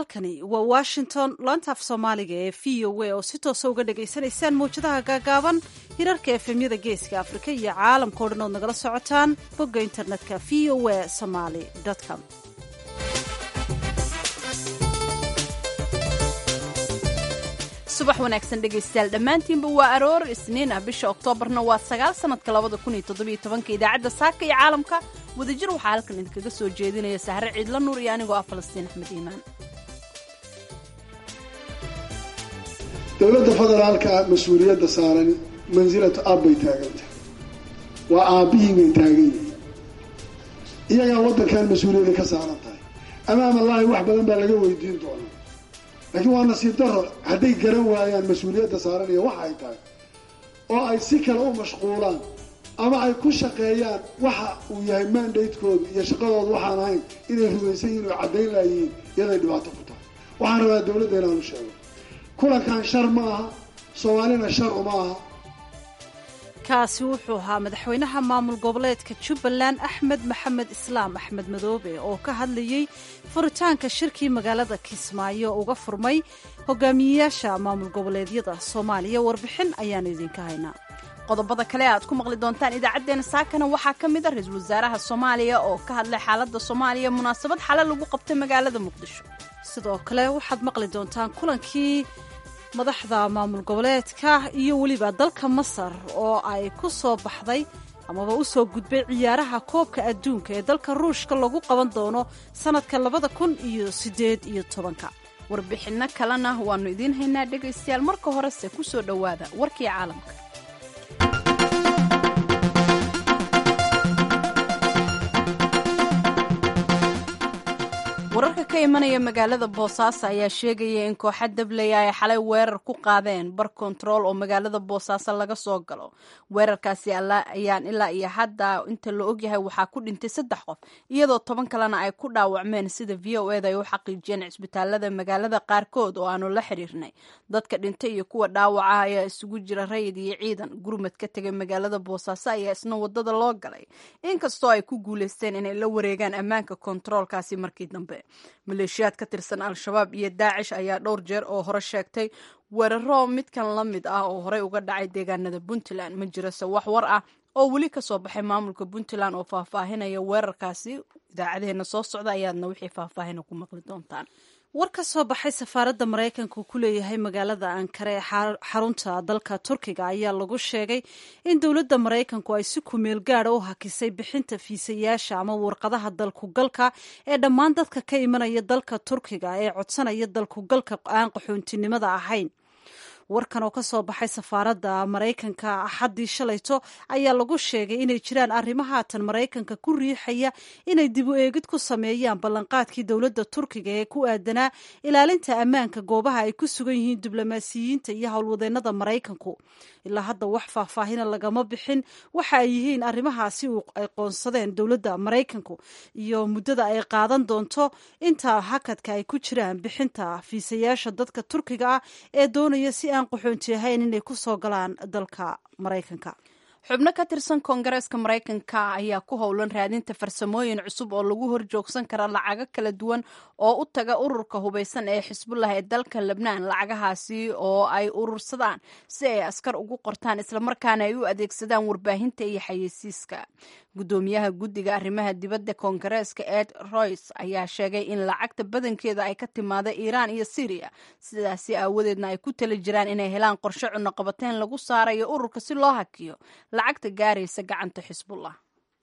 halkani waa washington laanta af soomaaliga ee v o a oo si toosa uga dhagaysanaysaan mawjadaha gaagaaban hirarka efemyada geeska afrika iyo caalamkao dhan ood nagala socotaan bogga internetka v o a somaly com subax wanaagsan dhegaystayaal dhammaantiinba waa aroor isniin ah bisha oktoobarna waa sagaal sanadka labada kun iyo toddobiyo tobanka idaacadda saaka iyo caalamka wadajir waxaa halkan idinkaga soo jeedinaya sahre ciidla nuur iyo anigoo ah falastiin axmed iimaan dowladda federaalka mas-uuliyadda saaran mansilatu aab bay taagantah waa aabbihii bay taagan yihiin iyagaa waddankan mas-uuliyadda ka saaran tahay amaam allaahi wax badan baa laga weydiin doonaa laakiin waa nasiib daro hadday garan waayaan mas-uuliyadda saaran iyo waxa ay tahay oo ay si kale u mashquulaan ama ay ku shaqeeyaan waxa uu yahay mandatekooda iyo shaqadooda waxaan ahayn inay rumaysan yihin oo caddayn laayihiin iyaday dhibaato ku tahay waxaan rabaa dowladda inaanu sheego kulankan shar ma aha soomaalina shar uma aha kaasi wuxuu ahaa madaxweynaha maamul goboleedka jubbaland axmed maxamed islaam axmed madoobe oo ka hadlayey furitaanka shirkii magaalada kismaayo uga furmay hogaamiyeyaasha maamul goboleedyada soomaaliya warbixin ayaanu idinka haynaa qodobada kale aad ku maqli doontaan idaacaddeenna saakana waxaa ka mid a ra-iisul wasaaraha soomaaliya oo ka hadlay xaaladda soomaaliya munaasabad xale lagu qabtay magaalada muqdisho sidoo kale waxaad maqli doontaan kulankii madaxda maamul goboleedka iyo weliba dalka masar oo ay ku soo baxday amaba u soo gudbay ciyaaraha koobka adduunka ee dalka ruushka lagu qaban doono sannadka labada kun iyo siddeed iyo tobanka warbixinno kalena waannu idiin haynaa dhegaystayaal marka horese ku soo dhowaada warkii caalamka wararka ka imanaya magaalada boosaaso ayaa sheegaya in kooxa dabley ay xalay weerar ku qaadeen bar kontarool oo magaalada boosaaso laga soo galo weerarkaasi ayaan ilaa iyo hadda inta la ogyahay waxaa ku dhintay saddex qof iyadoo toban kalena ay ku dhaawacmeen sida v o eda ay u xaqiijiyeen cisbitaalada magaalada qaarkood oo aanu la xiriirnay dadka dhintay iyo kuwa dhaawaca ayaa isugu jira rayid iyo ciidan gurmad ka tegay magaalada boosaaso ayaa isna wadada loo galay inkastoo ay ku guuleysteen inay la wareegaan ammaanka kontaroolkaasi markii dambe maleeshiyaad ka tirsan al-shabaab iyo daacish ayaa dhowr jeer oo hore sheegtay weeraro midkan la mid ah oo horey uga dhacay deegaanada puntland ma jirase wax war ah oo weli ka soo baxay maamulka puntland oo faahfaahinaya weerarkaasi idaacadeheena soo socda ayaadna wixii faahfaahina ku maqli doontaan war ka soo baxay safaaradda maraykanka uu ku leeyahay magaalada ankara ee xarunta dalka turkiga ayaa lagu sheegay in dowladda maraykanku ay si kumeel gaada u hakisay bixinta fiisayaasha ama warqadaha dalkugalka ee dhammaan dadka ka imanaya dalka turkiga ee codsanaya dalkugalka aan qaxoontinimada ahayn warkan oo ka soo baxay safaaradda maraykanka axaddii shalayto ayaa lagu sheegay inay jiraan arrimo haatan maraykanka ku riixaya inay dib u eegid ku sameeyaan ballanqaadkii dowladda turkiga ee ku aadanaa ilaalinta ammaanka goobaha ay ku sugan yihiin diblomaasiyiinta iyo howlwadeennada maraykanku ilaa hadda wax faahfaahina lagama bixin waxa ay yihiin arrimahaasi ay qoonsadeen dowladda maraykanku iyo muddada ay qaadan doonto inta hakadka ay ku jiraan bixinta fiisayaasha dadka turkiga ah ee doonaya si aan qaxoonti ahayn inay ku soo galaan dalka maraykanka xubno ka tirsan koongareeska maraykanka ayaa ku howlan raadinta farsamooyin cusub oo lagu horjoogsan kara lacago kala duwan oo u taga ururka hubaysan ee xisbullah ee dalka lebnaan lacagahaasi oo ay urursadaan si ay askar ugu qortaan islamarkaana ay u adeegsadaan warbaahinta iyo xayeysiiska guddoomiyaha guddiga arrimaha dibadda koongareeska ed royce ayaa sheegay in lacagta badankeeda ay ka timaada iiraan iyo syriya sidaasi aawadeedna ay ku tali jiraan inay helaan qorshe cunoqabateyn lagu saarayo ururka si loo hakiyo lacagta gaaraysa gacanta xisbullah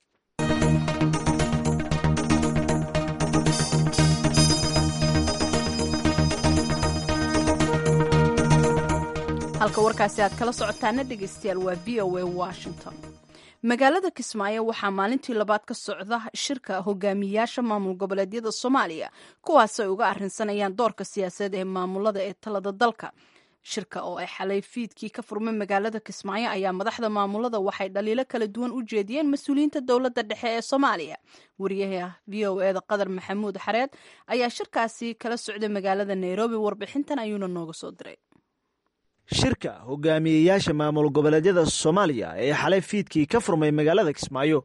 halka warkaasi aad kala socotaana dhegaystayaal waa v o a washington magaalada kismaayo waxaa maalintii labaad ka socda shirka hogaamiyayaasha maamul goboleedyada soomaaliya kuwaas ay uga arrinsanayaan doorka siyaasadeed ee maamulada ee talada dalka shirka oo ay xalay fiidkii ka furmay magaalada kismaayo ayaa madaxda maamulada waxay dhaliilo kala duwan u jeediyeen mas-uuliyiinta dowladda dhexe ee soomaaliya wariyaha v o eda qadar maxamuud xareed ayaa shirkaasi kala socday magaalada nairobi warbixintan ayuuna nooga soo diray shirka hogaamiyeyaasha maamul goboleedyada soomaaliya ee xalay fiidkii ka furmay magaalada kismaayo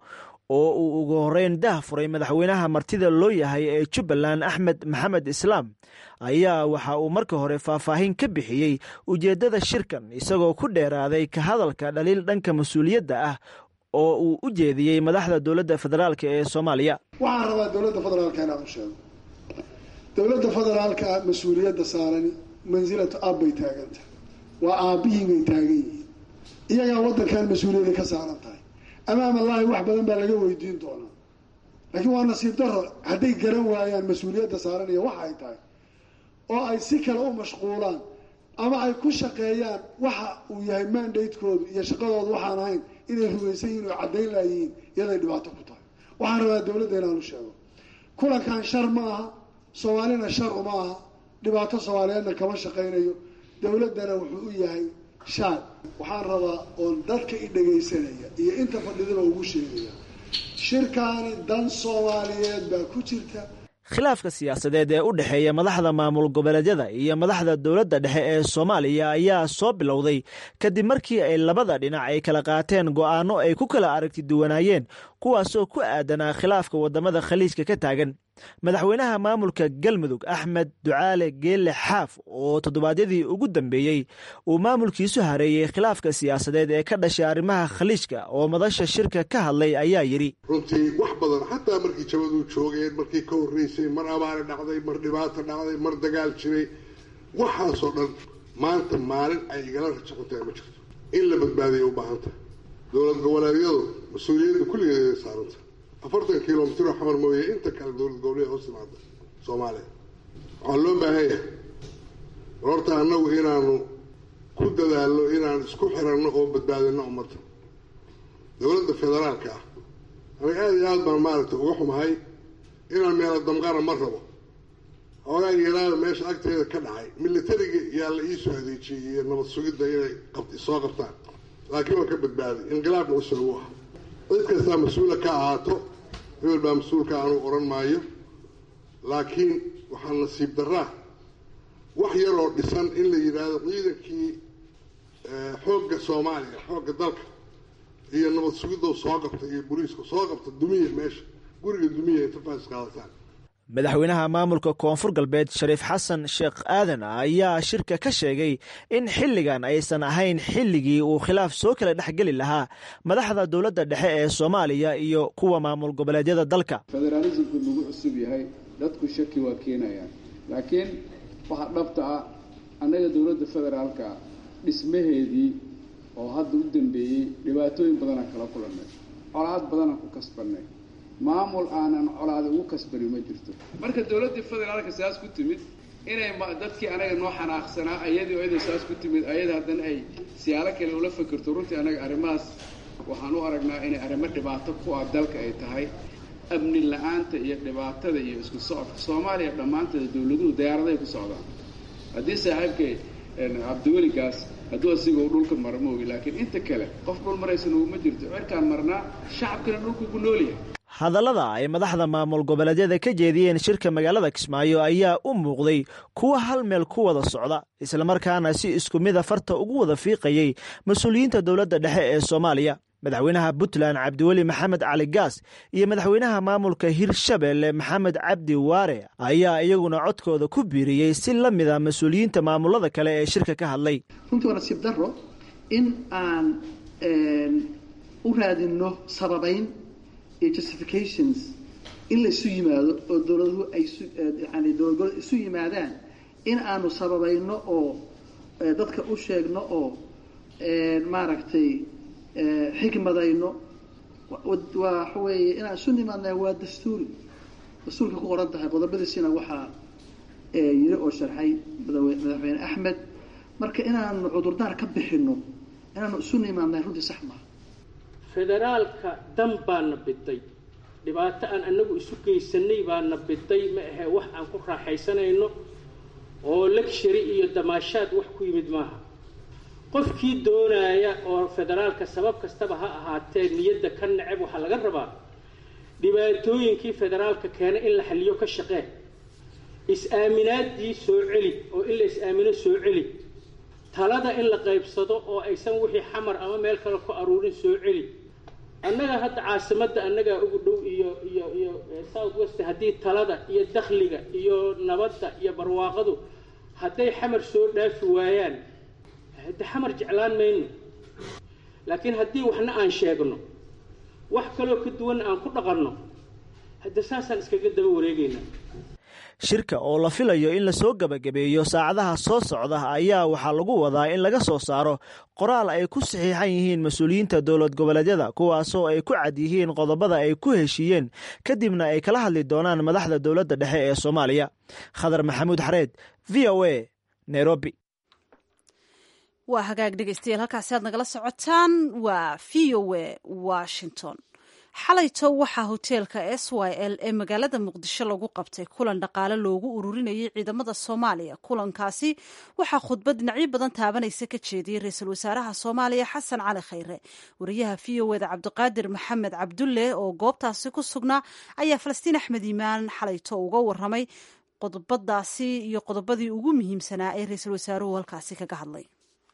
oo uu ugu horreyn dah furay madaxweynaha martida loo yahay ee jubbaland axmed maxamed islaam ayaa waxa uu marka hore faahfaahin ka bixiyey ujeeddada shirkan isagoo ku dheeraaday ka hadalka dhaliil dhanka mas-uuliyadda ah oo uu u jeediyey madaxda dowladda federaalk ee soomaaliya waxaan rabaa dowladda federaalka inaan u sheego dowladda federaalka mas-uuliyadda saarani mansilatu ab bay taaganta waa aabbihii bay taagan yihiin iyagaa waddankan mas-uuliyadda ka saaran tahay amaam allaahi wax badan baa laga weydiin doonaa laakiin waa nasiib daro hadday garan waayaan mas-uuliyadda saaranaya waxa ay tahay oo ay si kale u mashquulaan ama ay ku shaqeeyaan waxa uu yahay mandatekoodu iyo shaqadooda waxaan ahayn inay rumaysan yihin oo caddayn laayihiin iyaday dhibaato ku tahay waxaan rabaa dowladda inaan u sheego kulankan shar ma aha soomaalina shar uma aha dhibaato soomaaliyeedna kama shaqaynayo dowladdana wuxuu u yahay shaad waxaan rabaa oon dadka i dhagaysanaya iyo inta fadhidaba ugu sheegaya shirkaani dan soomaaliyeed baa ku jirta khilaafka siyaasadeed ee u dhexeeya madaxda maamul goboleedyada iyo madaxda dowladda dhexe ee soomaaliya ayaa soo bilowday kadib markii ay labada dhinac ay kala qaateen go'aano ay ku kala aragti duwanaayeen kuwaasoo ku aadanaa khilaafka waddamada khaliijka ka taagan madaxweynaha maamulka galmudug axmed ducaale geelle xaaf oo toddobaadyadii ugu dambeeyey uu maamulkiisu hareeyey khilaafka siyaasadeed ee ka dhashay arrimaha khaliijka oo madasha shirka ka hadlay ayaa yidhi runtii wax badan xataa markii jabadu joogeen markii ka horreysay mar abaari dhacday mar dhibaato dhacday mar dagaal jiray waxaasoo dhan maanta maalin ay igala rajaxuntahay ma jirto in la badbaadiya u baahan tahay dowlad goboleedyadu mas-uuliyadda kulligeeda saaranta afartan kilomitr oo xamar mooye inta kale dowlad goboleed hoos timaada soomaaliya waxaa loo baahan yahay horta annagu inaanu ku dadaalno inaan isku xiranno oo badbaadino ummadda dowladda federaalka ah aniga aada iyo aad baan maaragtay uga xumahay inaan meelo damqana ma rabo hoogaa yaraada meesha agteeda ka dhacay militariga yaa la iisoo adeejiyey iyo nabad sugidda inay soo qabtaan laakiin waa ka badbaaday inqilaab cusub u ah cid kastaa mas-uula ka ahaato hebel baa mas-uulka anuu odhan maayo laakiin waxaa nasiib daraa wax yaroo dhisan in la yidhaahdo ciidankii xoogga soomaaliya xoogga dalka iyo nabad sugiddo soo qabta iyo boliiska soo qabta dumiya meesha guriga dumiya interface qaadataan madaxweynaha maamulka koonfur galbeed shariif xasan sheekh aadan ayaa shirka ka sheegay in xilligan aysan ahayn xilligii uu khilaaf soo kala dhexgeli lahaa madaxda dowladda dhexe ee soomaaliya iyo kuwa maamul goboleedyada dalka federaalismku nagu cusub yahay dadku shaki waa keenayaan laakiin waxaa dhabta ah annaga dowladda federaalka dhismaheedii oo hadda u dambeeyey dhibaatooyin badanaan kala kulannay colaad badanaan ku kasbannay maamul aanan colaada ugu kasbani ma jirto marka dowladdii federaalka saas ku timid inay dadkii anaga noo xanaaqsanaa ayadii oo iyada saas ku timid ayada haddana ay siyaalo kale ula fikirto runtii anaga arrimahaas waxaan u aragnaa inay arrimo dhibaato ku ah dalka ay tahay amni la-aanta iyo dhibaatada iyo isku socodka soomaaliya dhammaanteeda dowladuhu diyaaradahay ku socdaan haddii saaxiibkay cabdiweligaas hadduu asiga uu dhulka mara ma ogi laakiin inta kale qof dhul maraysan uguma jirto cirkaan marnaa shacabkana dhulku ku noolyahay hadallada ay madaxda maamul goboleedyada ka jeediyeen shirka magaalada kismaayo ayaa u muuqday kuwa hal meel ku wada socda islamarkaana si isku mida farta ugu wada fiiqayey mas-uuliyiinta dowladda dhexe ee soomaaliya madaxweynaha puntland cabdiweli maxamed cali gaas iyo madaxweynaha maamulka hirshabelle maxamed cabdi waare ayaa iyaguna codkooda ku biiriyey si la mida mas-uuliyiinta maamulada kale ee shirka ka hadlay runtii waa nasiib daro in aan u raadinno sababayn iyo justifications in la isu yimaado oo dowladuhu ay yani dowlad goboleed isu yimaadaan in aanu sababayno oo dadka u sheegno oo maaragtay xikmadayno waxa weeye inaan isu nimaadnaa waa dastuuri dastuurka ku qoran tahay qodobadiisina waxaa yiri oo sharxay madaxweyne axmed marka inaanu cudurdaar ka bixino inaanu isu nimaadnaa runtii sax maaha federaalka dan baana biday dhibaato aan anagu isu geysanay baana biday ma ahe wax aan ku raaxaysanayno oo lecshari iyo damaashaad wax ku yimid maaha qofkii doonaya oo federaalka sabab kastaba ha ahaatee niyadda ka neceb waxaa laga rabaa dhibaatooyinkii federaalka keena in la xaliyo ka shaqee is-aaminaadii soo celi oo in la is-aamino soo celi talada in la qaybsado oo aysan wixii xamar ama meel kale ku aruurin soo celi annaga hadda caasimadda annagaa ugu dhow iyo iyo iyo south west haddii talada iyo dakhliga iyo nabadda iyo barwaaqadu hadday xamar soo dhaafi waayaan hadde xamar jeclaan mayno laakiin haddii waxna aan sheegno wax kaloo ka duwan aan ku dhaqanno hadde saasaan iskaga daba wareegaynaa shirka oo la filayo in lasoo gebagabeeyo saacadaha soo socda ayaa waxaa lagu wadaa in laga soo saaro qoraal ay ku saxiixan yihiin mas-uuliyiinta dowlad goboleedyada kuwaasoo ay ku cad yihiin qodobada ay ku heshiiyeen kadibna ay kala hadli doonaan madaxda dowladda dhexe ee soomaaliya khadar maxamuud xareed v o a nairobi waa hagaag dhegeystayaal halkaasi aad nagala socotaan waa v o a washington xalayto waxaa hoteelka s y l ee magaalada muqdisho lagu qabtay kulan dhaqaale loogu ururinayay ciidamada soomaaliya kulankaasi waxaa khudbad dhinacyo badan taabanaysa ka jeediyey ra-iisul wasaaraha soomaaliya xasan cali khayre wariyaha v o eda cabdiqaadir maxamed cabdulle oo goobtaasi ku sugnaa ayaa falastiin axmed iimaan xalayto uga waramay qodobadaasi iyo qodobadii ugu muhiimsanaa ee ra-iisul wasaaruhu halkaasi kaga hadlay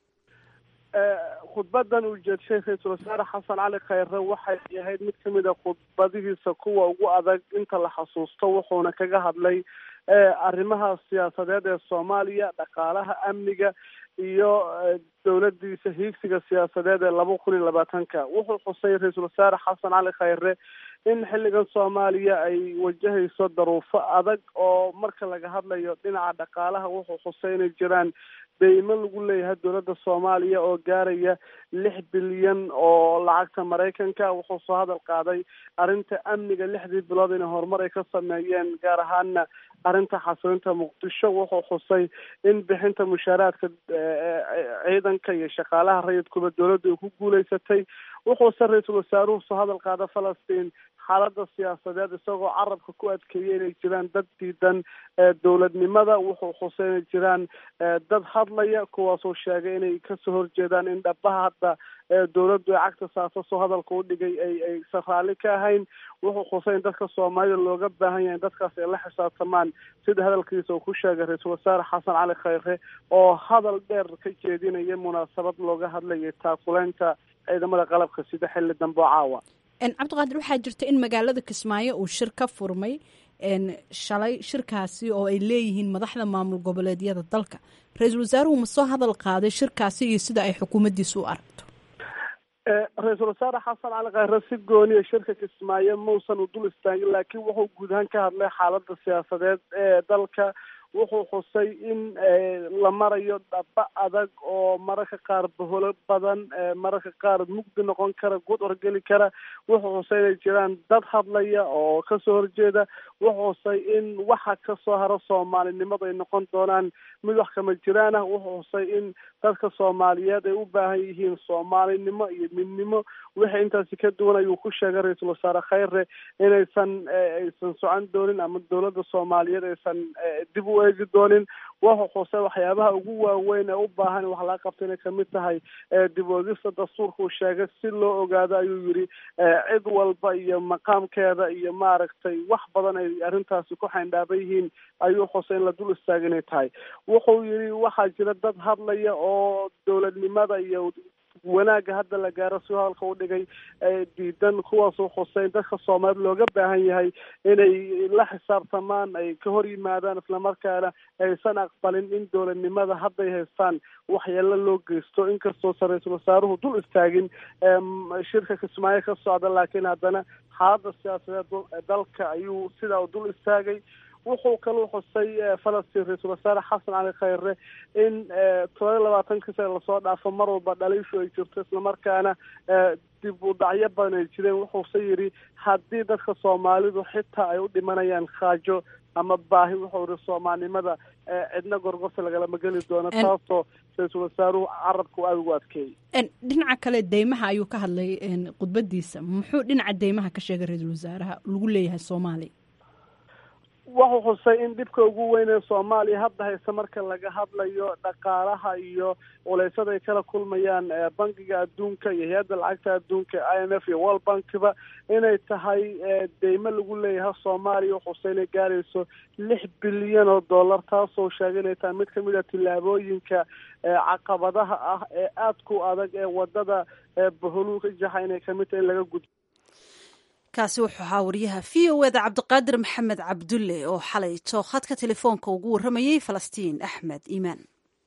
khudbadan uu jeedshay ra-iisul wasaare xasan cali khayre waxay ahayd mid kamid a khudbadihiisa kuwa ugu adag inta la xasuusto wuxuuna kaga hadlay arrimaha siyaasadeed ee soomaaliya dhaqaalaha amniga iyo dowladiisa hiigsiga siyaasadeed ee laba kun iyo labaatanka wuxuu xusay ra-iisul wasaare xasan cali khayre in xilligan soomaaliya ay wajahayso daruufo adag oo marka laga hadlayo dhinaca dhaqaalaha wuxuu xusay inay jiraan deymo lagu leeyahay dowladda soomaaliya oo gaaraya lix bilyan oo lacagta maraykanka wuxuu soo hadal qaaday arrinta amniga lixdii bilood inay horumar ay ka sameeyeen gaar ahaana arrinta xasilinta muqdisho wuxuu xusay in bixinta mushaaraadka ciidanka iyo shaqaalaha rayidkuba dowladda ay ku guuleysatay wuxuuse ra-iisul wasaaruhu soo hadal qaada falastiin xaalada siyaasadeed isagoo carabka ku adkeeyay inay jiraan dad diidan dowladnimada wuxuu xusay inay jiraan dad hadlaya kuwaasuu sheegay inay kasoo horjeedaan in dhabaha hadda dowladdu ay cagta saarto soo hadalka u dhigay ay aysan raalli ka ahayn wuxuu xusay in dadka soomaalida looga baahan yahay in dadkaas ay la xisaabtamaan sida hadalkiisa uu ku sheegay ra-iisul wasaare xasan cali khayre oo hadal dheer ka jeedinaya munaasabad looga hadlayay taakuleynta ciidamada qalabka sida xilli dambe oo caawa cabdiqaadir waxaa jirta in magaalada kismaayo uu shir ka furmay shalay shirkaasi oo ay leeyihiin madaxda maamul goboleedyada dalka ra-iisul wasaaruhu ma soo hadal qaaday shirkaasi iyo sida ay xukuumaddiisa u aragto ra-iisul wasaare xasan cali khayre si gooniya shirka kismaayo mausan u dul istaagin laakiin wuxuu guud ahaan ka hadlay xaalada siyaasadeed ee dalka wuxuu xusay in la marayo dhaba adag oo mararka qaar baholo badan mararka qaar mugdi noqon kara good orgeli kara wuxuu xusay inay jiraan dad hadlaya oo kasoo horjeeda wuxuu xusay in waxa kasoo haro soomaalinimadu ay noqon doonaan mid wax kama jiraan ah wuxuu xusay in dadka soomaaliyeed ay u baahan yihiin soomaalinimo iyo midnimo wixii intaasi ka duwan ayuu ku sheegay ra-iisul wasaare khayre inaysan aysan socon doonin ama dowladda soomaaliyeed aysan dib u eegi doonin wuxuu xusay waxyaabaha ugu waaweyn ee u baahan wax laga qabto inay kamid tahay dib oogista dastuurka uu sheegay si loo ogaado ayuu yidhi cid walba iyo maqaamkeeda iyo maaragtay wax badan ay arrintaasi ku xayndhaaban yihiin ayuu xusay in la dul istaaga inay tahay wuxuu yidhi waxaa jira dad hadlaya oo dowladnimada iyo wanaagga hadda la gaaro si hadalka u dhigay diidan kuwaasuu xusay in dadka soomaaliya looga baahan yahay inay la xisaabtamaan ay ka hor yimaadaan islamarkaana aysan aqbalin in dowladnimada hadday haystaan waxyeelo loo geysto inkastoosa ra-iisul wasaaruhu dul istaagin shirka kismaayo ka socda laakiin haddana xaaladda siyaasadeed dalka ayuu sidaa u dul istaagay wuxuu kaluu xusay falastiin ra-iisul wasaare xasan cali khayre in todoba iyo labaatankii sane lasoo dhaafo mar walba dhaliishu ay jirto islamarkaana dib u dhacyo badan ay jireen wuxuuse yidhi haddii dadka soomaalidu xitaa ay u dhimanayaan khaajo ama baahi wuxuu yihi soomaalnimada cidna gorgorta lagalama geli doono taasoo ra-iisul wasaaruhu carabka aada ugu adkeeyey dhinaca kale deymaha ayuu ka hadlay khudbadiisa muxuu dhinaca deymaha ka sheegay ra-iisul wasaaraha lagu leeyahay soomaaliya wuxuu xusay in dhibka ugu weyn ee soomaaliya hadda hayse marka laga hadlayo dhaqaalaha iyo culeysada ay kala kulmayaan bankiga adduunka iyo hay-adda lacagta adduunka i m f iyo world bankiba inay tahay deymo lagu leeyahay soomaaliya wuxuu xusay inay gaarayso lix bilyan oo dollar taasoo sheegay inay tahay mid kamid a tillaabooyinka caqabadaha ah ee aadka u adag ee wadada baholuuka jaxa inay kamid tahay in laga gudbo kaasi wuxuu ahaa wariyaha v o eda cabdiqaadir maxamed cabdulle oo xalayto khadka telefoonka ugu warramayey falastiin axmed iimaan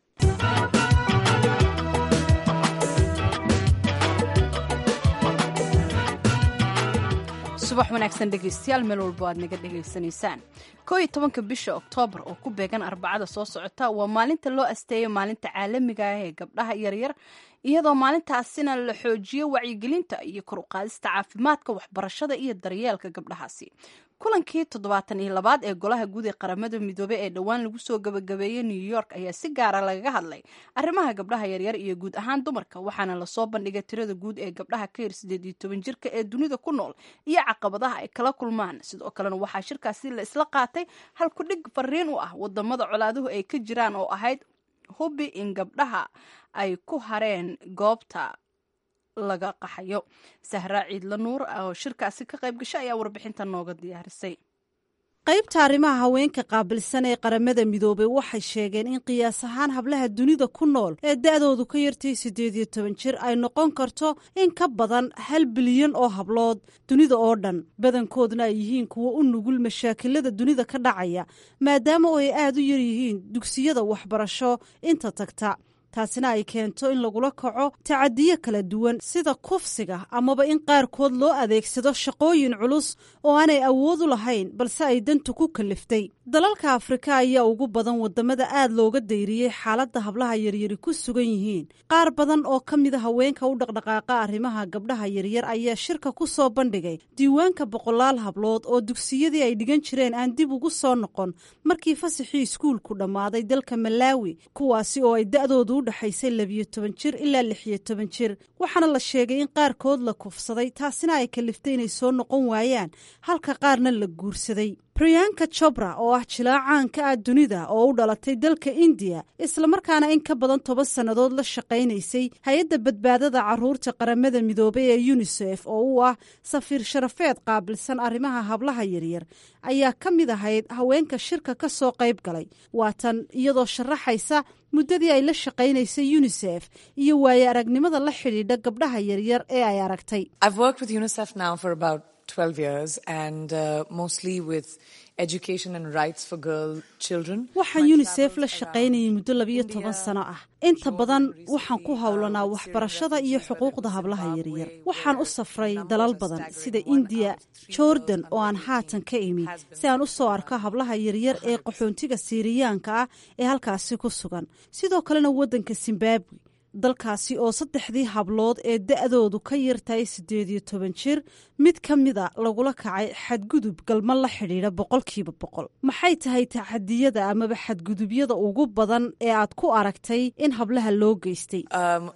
subax wanaagsan dhegaystayaal meel walbo aad naga dhegaysanaysaan koo iyo tobanka bisha oktoobar oo ku beegan arbacada soo socota waa maalinta loo asteeyo maalinta caalamiga ah ee gabdhaha yaryar iyadoo maalintaasina la xoojiyo wacyigelinta iyo kor u qaadista caafimaadka waxbarashada iyo daryeelka gabdhahaasi kulankii toddobaatan iyo labaad ee golaha guud ee qaramada midoobe ee dhowaan lagu soo gabagabeeyey new york ayaa si gaara lagaga hadlay arrimaha gabdhaha yaryar iyo guud ahaan dumarka waxaana lasoo bandhigay tirada guud ee gabdhaha ka yar sideed iyo toban jirka ee dunida ku nool iyo caqabadaha ay kala kulmaan sidoo kalena waxaa shirkaasi la isla qaatay halkudhig fariin u ah wadamada colaaduhu ay ka jiraan oo ahayd hubi in gabdhaha ay ku hareen goobta laga qaxayo sahraa ciidla nuur oo shirkaasi ka qayb gashay ayaa warbixinta nooga diyaarisay qaybta arrimaha haweenka qaabilsan ee qaramada midoobay waxay sheegeen in qiyaas ahaan hablaha dunida ku nool ee da-doodu ka yartay siddeed iyo toban jir ay noqon karto in ka badan hal bilyan oo hablood dunida oo dhan badankoodna ay yihiin kuwo u nugul mashaakilada dunida ka dhacaya maadaama oo ay aad u yar yihiin dugsiyada waxbarasho inta tagta taasina ay keento in lagula kaco tacadiyo kala duwan sida kufsiga amaba in qaarkood loo adeegsado shaqooyin culus oo aanay awood u lahayn balse ay dantu ku kaliftay dalalka afrika ayaa ugu badan wadamada aad looga dayriyey xaaladda hablaha yaryari ku sugan yihiin qaar badan oo ka mida haweenka u dhaqdhaqaaqa arrimaha gabdhaha yaryar ayaa shirka ku soo bandhigay diiwaanka boqolaal hablood oo dugsiyadii ay dhigan jireen aan dib ugu soo noqon markii fasaxii iskuulku dhammaaday dalka malaawi kuwaasi oo ay da-doodu udhexaysay labiyo toban jir ilaa lixiyo toban jir waxaana la sheegay in qaarkood la kufsaday taasina ay kaliftay inay soo noqon waayaan halka qaarna la guursaday briyanka jobra oo ah jilaacaanka ah dunida oo u dhalatay dalka indiya islamarkaana in ka badan toban sannadood la shaqaynaysay hay-adda badbaadada caruurta qaramada midoobay ee yunisef oo u ah safiir sharafeed qaabilsan arrimaha hablaha yaryar ayaa ka mid ahayd haweenka shirka ka soo qayb galay waatan iyadoo sharaxaysa muddadii ay la shaqaynaysay yunisef iyo waaye aragnimada la xidhiidha gabdhaha yaryar ee ay aragtay waxaan yunisef la shaqaynayay muddo labiyo toban sano ah inta badan waxaan ku howlanaa waxbarashada iyo xuquuqda hablaha yaryar waxaan u safray dalal badan sida indiya jordan oo aan haatan ka imi si aan u soo arko hablaha yaryar ee qaxoontiga siiriyaanka ah ee halkaasi ku sugan sidoo kalena waddanka zimbabwe dalkaasi oo saddexdii hablood ee da-doodu ka yartahay siddeed iyo toban jir mid ka mida lagula kacay xadgudub galma la xidhiidha boqolkiiba boqol maxay tahay taxadiyada amaba xadgudubyada ugu badan ee aad ku aragtay in hablaha loo geystay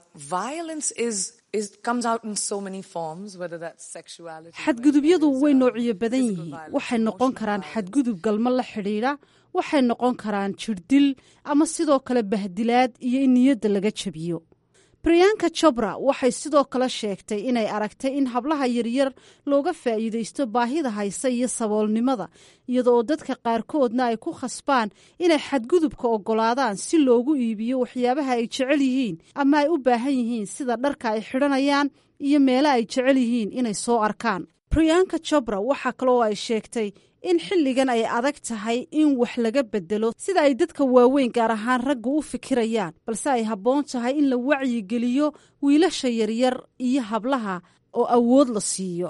xadgudubyadu way noociyo badan yihiin waxay noqon karaan xadgudub galmo la xidhiidha waxay noqon karaan jirdil ama sidoo kale bahdilaad iyo in niyadda laga jabiyo briyanka jobra waxay sidoo kale sheegtay inay aragtay in hablaha yaryar looga faa'iidaysto baahida haysa iyo saboolnimada iyada oo dadka qaarkoodna ay ku khasbaan inay xadgudubka oggolaadaan si loogu iibiyo waxyaabaha ay jecel yihiin ama ay u baahan yihiin sida dharka ay xidhanayaan iyo meelo ay jecel yihiin inay soo arkaan briyanka jobra waxaa kaloo ay sheegtay in xilligan ay adag tahay in wax laga bedelo sida ay dadka waaweyn gaar ahaan ragga u fikirayaan balse ay habboon tahay in la wacyigeliyo wiilasha yaryar iyo hablaha oo awood la siiyo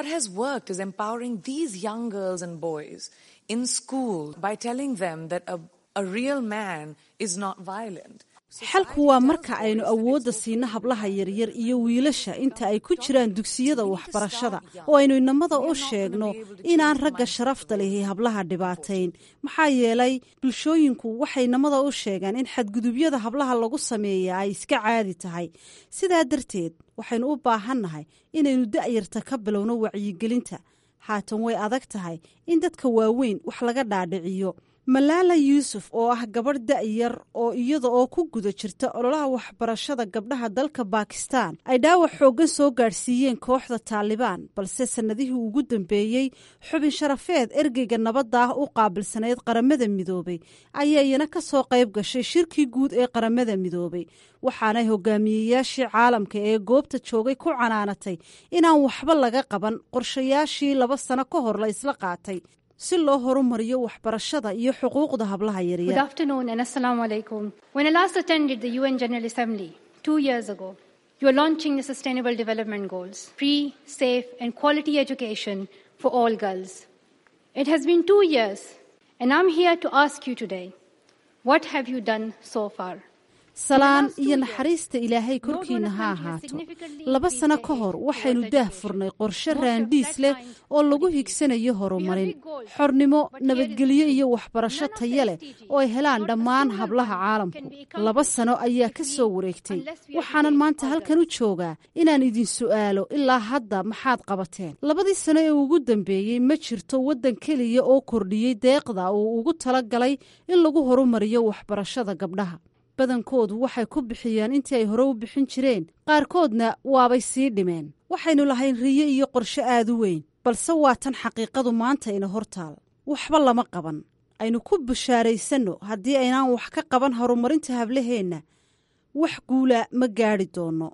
xalku waa marka aynu awoodda siino hablaha yaryar iyo wiilasha inta ay ku jiraan dugsiyada waxbarashada oo aynu inamada u sheegno inaan ragga sharafta lihi hablaha dhibaatayn maxaa yeelay bulshooyinku waxay inamada u sheegaan in xadgudubyada hablaha lagu sameeya ay iska caadi tahay sidaa darteed waxaynu u baahannahay inaynu da'yarta ka bilowno wacyigelinta haatan way adag tahay in dadka waaweyn wax laga dhaadhiciyo malaala yuusuf oo ah gabadh da'yar oo iyada oo ku guda jirta ololaha waxbarashada gabdhaha dalka baakistaan ay dhaawac xooggan soo gaadhsiiyeen kooxda taalibaan balse sannadihii ugu dambeeyey xubin sharafeed ergeyga nabadda ah u qaabilsanayd qaramada midoobay ayaa iyana ka soo qayb gashay shirkii guud ee qaramada midoobay waxaanay hogaamiyeyaashii caalamka ee goobta joogay ku canaanatay inaan waxba laga qaban qorshayaashii laba sano ka hor la isla qaatay si loo horumariyo waxbarashada iyo xuquuqda hablaha Good yaryar afternoon and assalamu alaikum. When I last attended the UN General Assembly two years ago, you are launching the Sustainable Development Goals free, safe, and quality education for all girls. It has been two years, and I'm here to ask you today what have you done so far? salaan iyo naxariista ilaahay korkiina ha ahaato laba sano ka hor waxaynu daah furnay qorshe raandhiis leh oo lagu higsanayo horumarin xornimo nabadgelyo iyo waxbarasho tayo leh oo ay helaan dhammaan hablaha caalamku laba sano ayaa ka soo wareegtay waxaanan maanta halkan u joogaa inaan idin su'aalo ilaa hadda maxaad qabateen labadii sano ee ugu dambeeyey ma jirto waddan keliya oo kordhiyey deeqda uu ugu tala galay in lagu horumariyo waxbarashada gabdhaha badankoodu waxay ku bixiyeen intii ay hore u bixin jireen qaarkoodna waabay sii dhimeen waxaynu lahayn riyo iyo qorshe aad u weyn balse waa tan xaqiiqadu maanta ina hortaal waxba lama qaban aynu ku bushaaraysanno haddii aynaan wax ka qaban horumarinta hablaheenna wax guula ma gaadhi doonno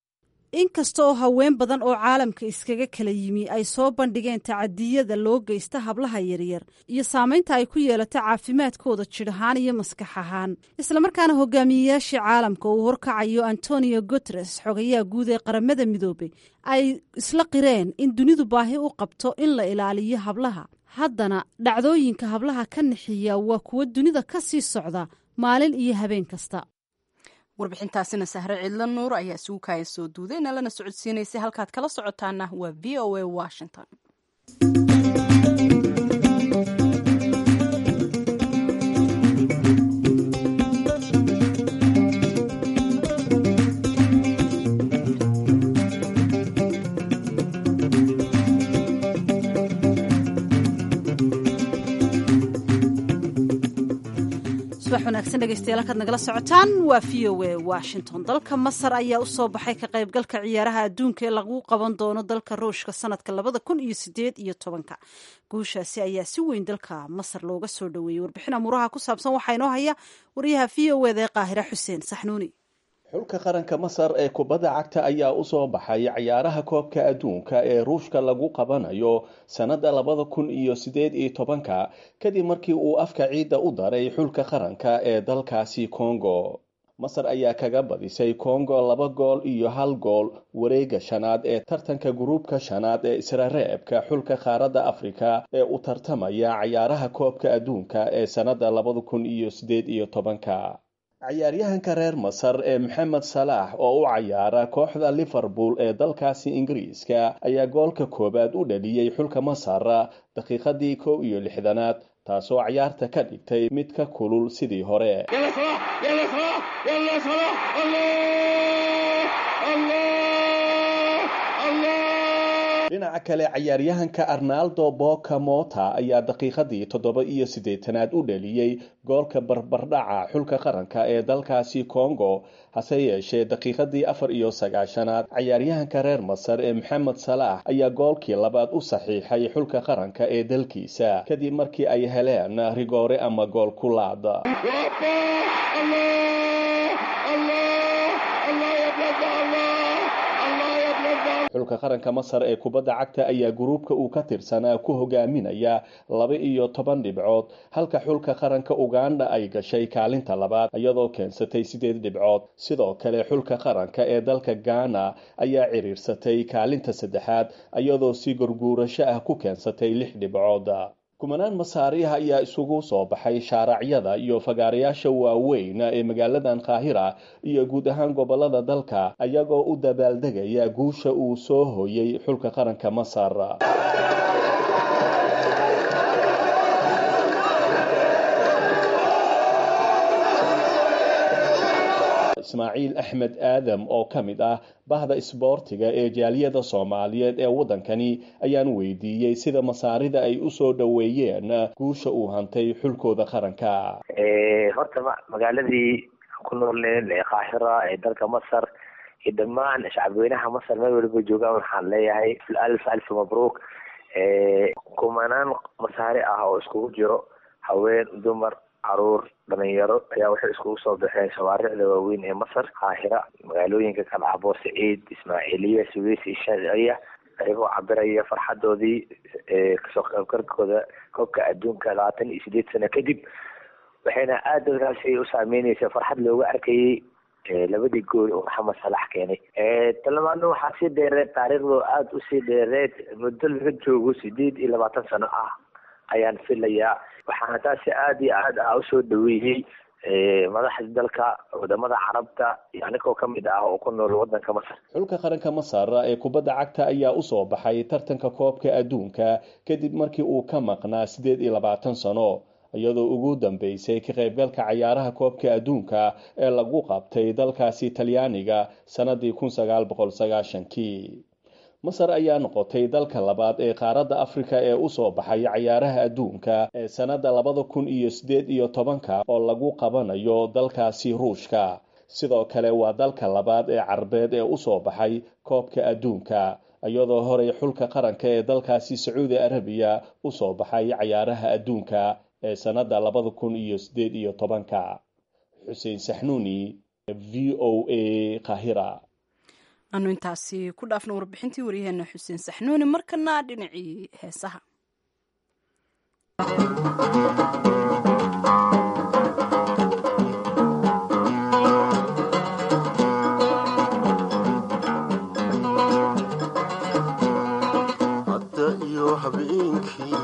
inkasta oo haween badan oo caalamka iskaga kala yimi ay soo bandhigeen tacadiyada loo geysta hablaha yaryar iyo saamaynta ay ku yeelato caafimaadkooda jidh ahaan iyo maskax ahaan islamarkaana hogaamiyeyaashii caalamka uu horkacayo antonio guteres xogayaha guud ee qaramada midoobey ay isla qireen in dunidu baahi u qabto in la ilaaliyo hablaha haddana dhacdooyinka hablaha ka nixiya waa kuwo dunida ka sii socda maalin iyo habeen kasta warbixintaasina sahre cidlo nuur ayaa isugu kaaya soo duuday nalana socodsiinaysay halkaad kala socotaana waa v o a washington subax wanaagsan dhegeystayaal halkaad nagala socotaan waa v o a washington dalka masar ayaa u soo baxay ka qaybgalka ciyaaraha adduunka ee lagu qaban doono dalka ruushka sanadka labada kun iyo sideed iyo tobanka guushaasi ayaa si weyn dalka masar looga soo dhoweeyey warbixin amuuraha ku saabsan waxaa inoo haya wariyaha v o eda ee qaahira xuseen saxnuuni xulka qaranka masar ee kubadda cagta ayaa usoo baxay ciyaaraha koobka adduunka ee ruushka lagu qabanayo sannadda labada kun iyo sideed iyo tobanka kadib markii uu afka ciidda u daray xulka qaranka ee dalkaasi kongo masar ayaa kaga badisay kongo laba gool iyo hal gool wareega shanaad ee tartanka gruubka shanaad ee israreebka xulka qaaradda afrika ee u tartamaya ciyaaraha koobka adduunka ee sannadda labada kun iyo sideed iyo tobanka ciyaaryahanka reer masar ee maxamed salaax oo u cayaara kooxda liverpool ee dalkaasi ingiriiska ayaa goolka koowaad u dhaliyey xulka masar daqiiqadii kow iyo lixdanaad taasoo ciyaarta ka dhigtay mid ka kulul sidii hore dhinaca kale cayaaryahanka arnaldo boka mota ayaa daqiiqadii toddoba iyo siddeetanaad u dhaliyey goolka barbardhaca xulka qaranka ee dalkaasi kongo hase yeeshee daqiiqadii afar iyo sagaashanaad cayaaryahanka reer masar ee maxamed salaax ayaa goolkii labaad u saxiixay xulka qaranka ee dalkiisa kadib markii ay heleen rigoore ama gool kulaad xulka qaranka masar ee kubadda cagta ayaa gruubka uu ka tirsanaa ku hogaaminaya laba iyo toban dhibcood halka xulka qaranka uganda ay gashay kaalinta labaad iyadoo keensatay sideed dhibcood sidoo kale xulka qaranka ee dalka ghana ayaa ciriirsatay kaalinta saddexaad iyadoo si gurguurasho ah ku keensatay lix dhibcood kumanaan masaariha ayaa isugu soo baxay shaaracyada iyo fagaarayaasha waaweyn ee magaaladan qaahira iyo guud ahaan gobolada dalka ayagoo u dabaaldegaya guusha uu soo hooyey xulka qaranka masar ismaaciil axmed aadam oo ka mid ah bahda isboortiga ee jaaliyada soomaaliyeed ee waddankani ayaan weydiiyey sida masaarida ay usoo dhoweeyeen guusha uu hantay xulkooda qaranka horta magaaladii ku noolneen ee qaahira ee dalka masar iyo dhammaan shacabweynaha masar meel waliba joogaan waxaan leeyahay alf alf mabruuk kumanaan masaari ah oo iskugu jiro haween dumar caruur dhalinyaro ayaa waxay iskugu soo baxeen shawaaricda waaweyn ee masar qaahira magaalooyinka kalcabo saciid ismaaciiliya suweys iyo shaciya ayagoo cabiraya farxadoodii kasoo qaybgalkooda koobka adduunka labaatan iyo sideed sano kadib waxayna aada dadkaasi u saameyneysa farxad looga arkayay labadii gool oo maxamed salax keenay talamaadna waxaa sii dheereed taariikhdo aada usii dheereed muddo laga joogo sideed iyo labaatan sano ah ayaan filayaa waxaana taasi aada iyo aad ah usoo dhaweeyey madaxda dalka wadamada carabta iyo anigoo kamid ah oo ku nool wadanka masar xulka qaranka masar ee kubadda cagta ayaa usoo baxay tartanka koobka adduunka kadib markii uu ka maqnaa sideed iyo labaatan sano iyadoo ugu dambeysay ka qaybgalka cayaaraha koobka adduunka ee lagu qabtay dalkaasi talyaaniga sannadii kun sagaal boqol sagaashankii masar ayaa noqotay dalka labaad ee qaaradda afrika ee usoo baxay cayaaraha adduunka ee sannadda labada kun iyo sideed iyo tobanka oo lagu qabanayo dalkaasi ruushka sidoo kale waa dalka labaad ee carbeed ee usoo baxay koobka adduunka iyadoo horey xulka qaranka ee dalkaasi sacuudi arabiya usoo baxay cayaaraha adduunka ee sannadda labada kun iyo sideed iyo tobanka xuseen saxnuuni v o a kahira anu intaasi ku dhaafna warbixintii waryaheena xuseen saxnuuni markana dhinacii heesaha hadda iyo habeenkii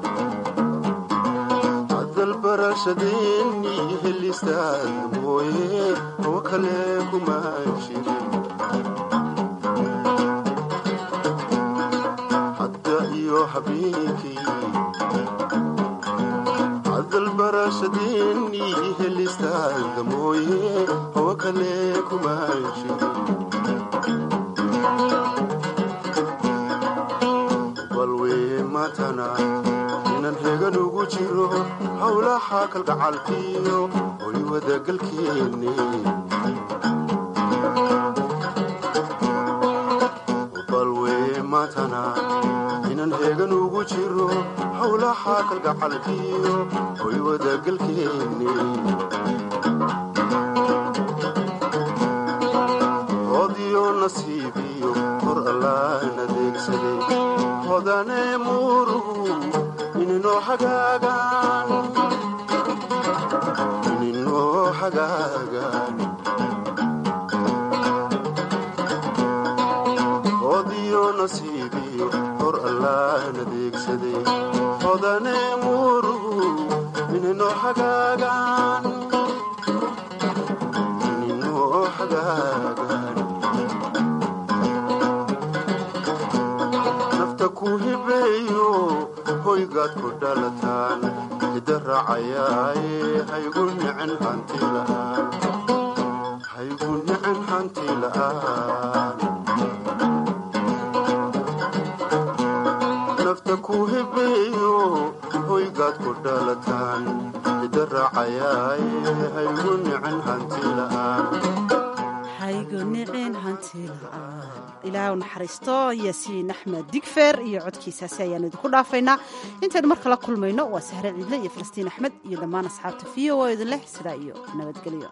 hadalbarashadeeni helistaad mooye oo kale kuma jirin hadda iyo habeenkii hadalbarashadeeni helistaad mooye oo kale kuma jirin balwee matana inan hegan ugu jiro howlaha kalgacalkiyo hoy wadagalkeeni balwee matana inan hegan ugu jiro howlaha kalgacalkiyo hoy wadagalkeeni hodiyo nasiibiyo hor allaan adeegsaday hodane murugu ininoo hagaagaan ininoo hagaagaan hodiyo nasiibiyo hor allaan adeegsaday hodane murugu ininoo hagaagaan ininoo hagaagaan nafta ku hibeeyo hoygaad ku dhalataan hida raacayaaye haygu nicin hanti la'aan haygu nicin hanti la'aan nafta ku hibeeyo hoygaad ku dhalataan hida raacayaaye haygu nicin hanti la'aan ilaah u naxariisto yaasiin axmed digfer iyo codkiisaasi ayaan idinku dhaafaynaa intaynu mar kala kulmayno waa sahre ciidle iyo falastiin axmed iyo dhammaan asxaabta v o idin leh sidaa iyo nabadgelyo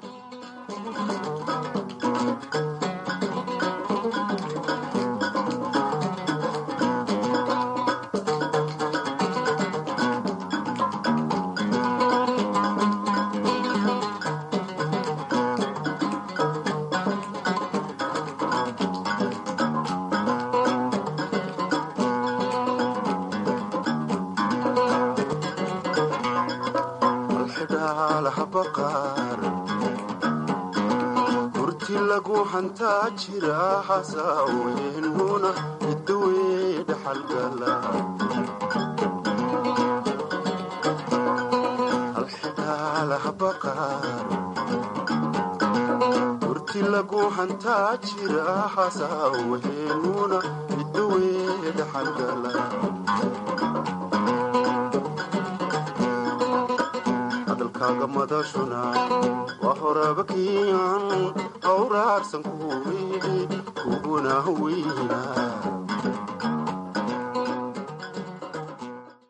hurti lagu hantaa jira xasaaweynuna idawey dhaxalgala halxidhaalaha baqaar hurti lagu hantaa jira xasaawaheenuna midowee dhaxalgala hadalkaaga madashuna waa horaba kiican hawraarsan kuwii kuguna weyna